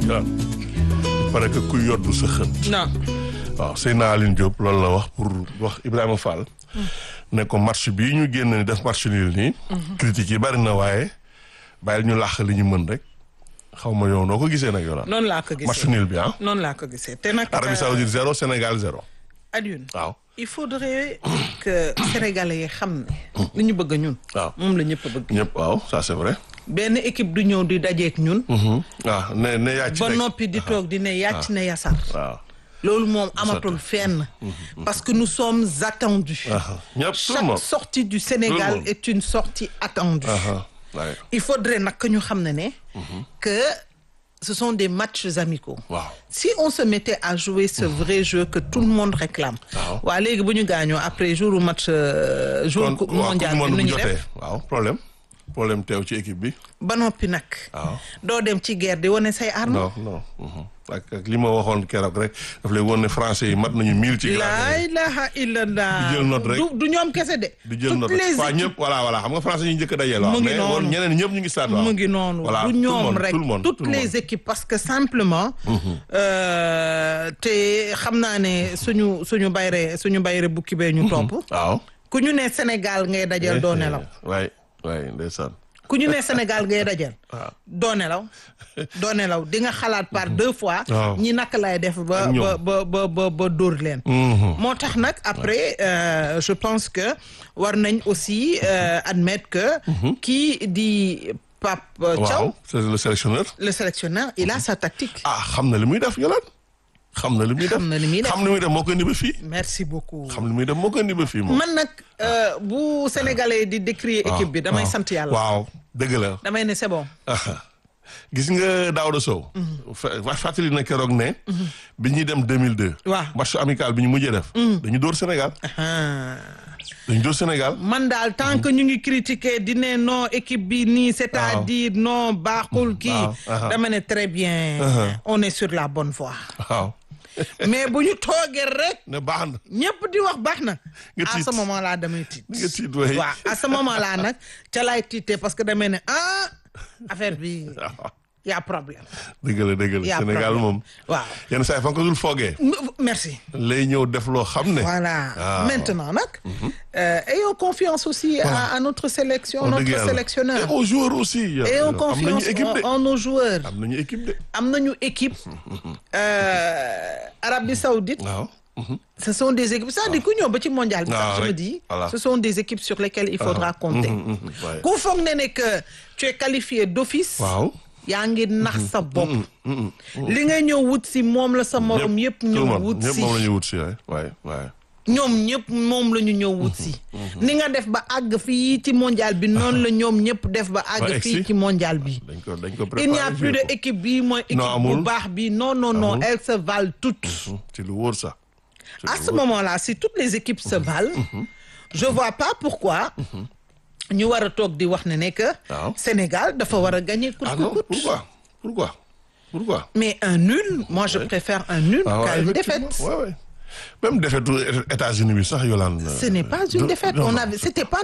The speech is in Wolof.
Yolaan il paraît que kuy yoddu sa xët. non waaw Seydina Aline Diop loolu la wax pour wax Ibrahima Fall. ne ko match bii ñu génn ni def match nul nii. critique yi bari na waaye bàyyil ñu làq li ñu mën rek xaw ma yow noo ko gisee nag Yolaan. noonu laa ko match gisee nul bi ah. noonu laa ko gisee te nag. Arabie Saoudite zéro Sénégal zéro. Alioune waaw il faudrait que sénégalais yi xam ne. li ñu bëgg ñun. waaw moom la ñëpp bëgg. ñëpp waaw ça c'est vrai. benn équipe du ñëw di dajeek ñun. waaw ne ne yaa ci ba rek. noppi di toog di ne yàcc ne yasar. waaw. loolu moom amatul fenn. parce que nous sommes attendus. ah ñëpp tout le chaque monde. sortie du Tout Sénégal le monde. est une sortie attendue. ah waaye il faudrait nag que ñu xam ne ne. que ce sont des matchs amicaux. waaw. si on se mettait à jouer ce vrai jeu que tout le monde réclame. Waaw. waa léegi bu ñu gaañoo après jour match euh, jour kon coupe waaw mondial coupe bi monde nu bu ñu jotee def waaw problème problème teew ci équipe bi. ba noppi nag. waaw. doo dem ci guerre di wane say armes. non non. mhm. ak ak li ma waxoon keroog rek daf lay woon ne français yi mat nañu mille ci. laa ilaha illallah. Di jël note rek. du du ñoom kese de. di jël toutes note les waa équipes ñëpp voilà voilà xam nga français yi njëkk a dajeel. Mu waaw ngi mais woon noonu. ñeneen ñëpp ñu ngi stade waaw. mu ngi noonu voilà du tout le ñoom monde, rek tout le monde, toutes tout le les monde. équipes parce que simplement euh, te xam naa ne suñu suñu bayre suñu bayre bukki bee ñu topp waaw. ku ñu ne Sénégal ngay dajal doo nelaw waay waay ndeysaan. ku ñu ne Sénégal ngay dajal waaw. doo nelaw doo nelaw di nga xalaat par deux fois Waaw. ñi naka lay def ba Ak ñoom. ba ba ba ba ba dóor leen Mhm. moo tax nag après euh, je pense que war nañ aussi euh, admettre que kii di Pape euh, Thiaw waaw c'est le sélectionneur. le sélectionneur il a sa tactique ah xam na li muy def Yolande. xam na li muy def Xam na li muy def. xam li muy def moo koy indi ba fii. merci beaucoup xam li muy def moo koy indi ba fii moom. man nag euh, bu sénégalais di décrier équipe bi damay waaw. sant yàlla waaw dëgg la. damay ne c'est bon ah gis nga Daouda Sow. fa fàttali na keroog ne. bi ñuy dem 2002. Waaw. match amical bi ñu mujjee def. dañu dóor Sénégal. Ah. dañu dóor Sénégal. man daal tant que ñu ngi critiquer di ne non équipe bi nii c'est-à-dire non baaxul kii waaw, aha. dama ne très bien Aha. on est sur la bonne voie waaw. mais bu ñu toogee rek ne baax na. ñëpp di wax baax na Nga à tiit. ce moment là damay tiit nga tiit waay. waaw à ce moment là nag ca laay tiitee parce que damay ne ah affaire bi y a problème dëgg la dëgg y la a Sénégal problème. moom. waaw yenn saa yi fa nga ko dul foogee. M- merci lay ñëw def loo xam ne. voilà Ah. maintenant nag euh, ayons confiance aussi à, à notre sélection wax dëgg notre yàlla. sélectionneur et aux joueurs aussi. ayons am nañu confiance équipe de. en, en nos joueurs am nañu équipe de. am nañu équipe euh, Arabie Saoudite waaw. Mhm. ce sont des équipes c'est-à-dire ku ñëw ba ci mondial bi Ah, sax je me rek. dis Voilà. ce sont des équipes sur lesquelles il faudra compter Mhm, mhm, ouais. ku foog ne ne que tu es qualifié d'office waaw. yaa ngi nax sa bopp li nga ñëw wut si moom la sa morom yëpp tout le ñëw monde wut ñëpp si moom la ñuy wut si waay waay waay. ñoom ñëpp moom la ñu ñëw wut si ni nga def ba àgg fii ci mondial bi noonu la ñoom ñëpp def ba àgg egg fii si. ci mondial bi dañ ko dañ ko il n'y a préparé plus de joué ko. équipe bii mooy équipe bu amul. baax bi non non non Amul. elles se valent toutes Mhm, ci lu wóor sax. ci à lu ce wóor. moment-là si toutes les équipes se valent je vois pas pourquoi ñu war a toog di wax ne ne que Waaw. Sénégal dafa war a gagner coûte ah que non coûte pourquoi pourquoi pourquoi. mais un nul moi je préfère un nul ah qu'à une effectivement. défaite Ouais, ouais. même défaite États-Unis bi sax Yolande. ce n'est pas une de- défaite non, on non, avait c'était pas